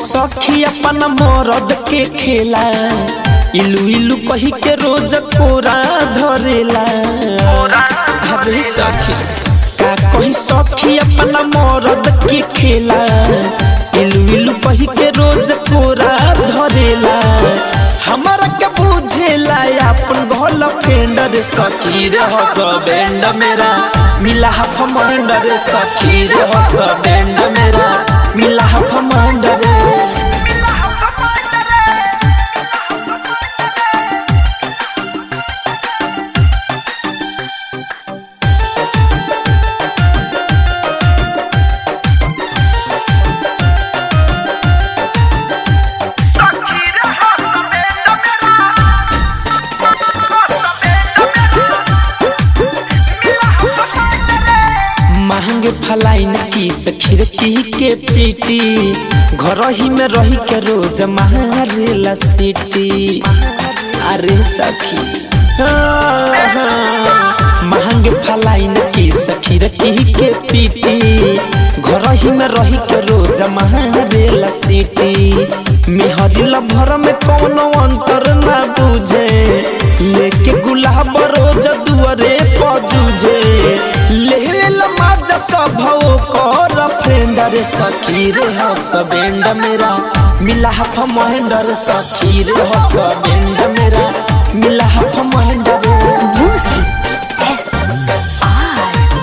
सखी अपन मरद के खेला इलू इलू कही के रोज कोरा धरेला अरे सखी का कही सखी अपन मरद के खेला इलू इलू कही के रोज कोरा धरेला हमारा के बुझेला अपन घोल फेंडर सखी रे हस बैंड मेरा मिला हफ मंडर सखी रे हस बैंड मेरा मिला हफ मंडर महंगे फलाइन की सखीर की के पीटी घर ही में रही के रोज मारेला सीटी अरे सखी महंगे फलाइन की सखीर की के पीटी घर ही में रही के रोज मारेला सीटी मेहरी भर में कोनो अंतर ना बुझे लेके गुलाब रोज दुआरे पजूझे लेवेला माजा स्वभाव कर फ्रेंड रे सखी रे हस बेंड मेरा मिला हफ महेंड रे सखी रे हस बेंड मेरा मिला हफ महेंड रे Music S R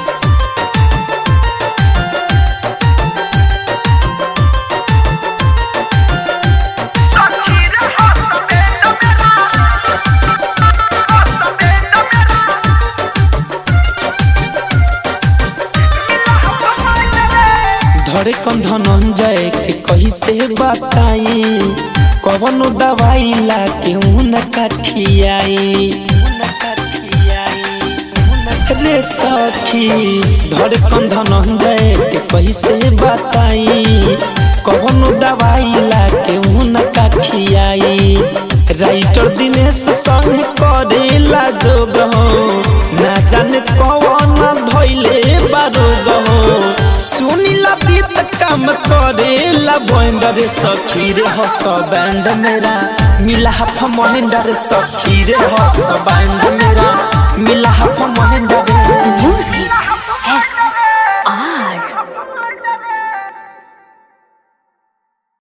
धरे कन धनंजय के कही से बताई कवनो दवाई ला के उन कठियाई रे सखी धरे कन धनंजय के कही से बताई कवनो दवाई ला के उन कठियाई राइटर दिनेश संग करेला जोग हो ना जाने कवन धैले बारोग हो सुनीला दीत काम करेला बैंडर सखी रे हस बैंड मेरा मिला हफ महेंडर सखी रे हस बैंड मेरा मिला